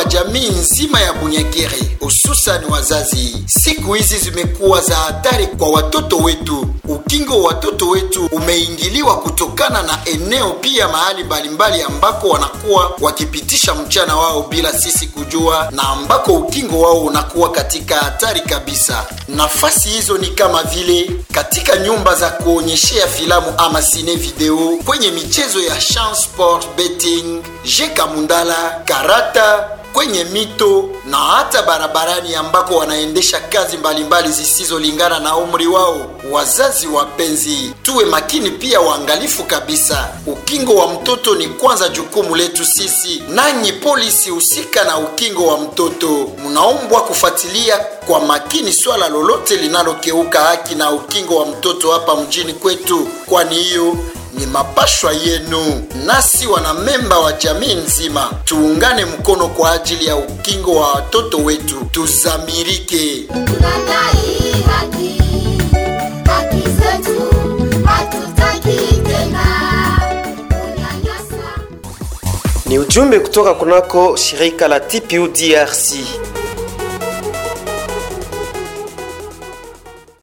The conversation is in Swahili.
kwa jamii nzima ya Bunyakiri, hususani wazazi. Siku hizi zimekuwa za hatari kwa watoto wetu. Ukingo wa watoto wetu umeingiliwa kutokana na eneo pia mahali mbalimbali ambako wanakuwa wakipitisha mchana wao bila sisi kujua, na ambako ukingo wao unakuwa katika hatari kabisa. Nafasi hizo ni kama vile katika nyumba za kuonyeshea filamu ama sine video, kwenye michezo ya chance sport betting, jeka mundala, karata kwenye mito na hata barabarani ambako wanaendesha kazi mbalimbali zisizolingana na umri wao. Wazazi wapenzi, tuwe makini pia waangalifu kabisa. Ukingo wa mtoto ni kwanza jukumu letu sisi. Nanyi polisi husika na ukingo wa mtoto, mnaombwa kufuatilia kwa makini swala lolote linalokeuka haki na ukingo wa mtoto hapa mjini kwetu, kwani hiyo ni mapashwa yenu. Nasi wanamemba wa jamii nzima tuungane mkono kwa ajili ya ukingo wa watoto wetu, tuzamirike. Tunadai haki, haki zetu, hatutaki tena kunyanyaswa. Ni ujumbe kutoka kunako shirika la TPU DRC.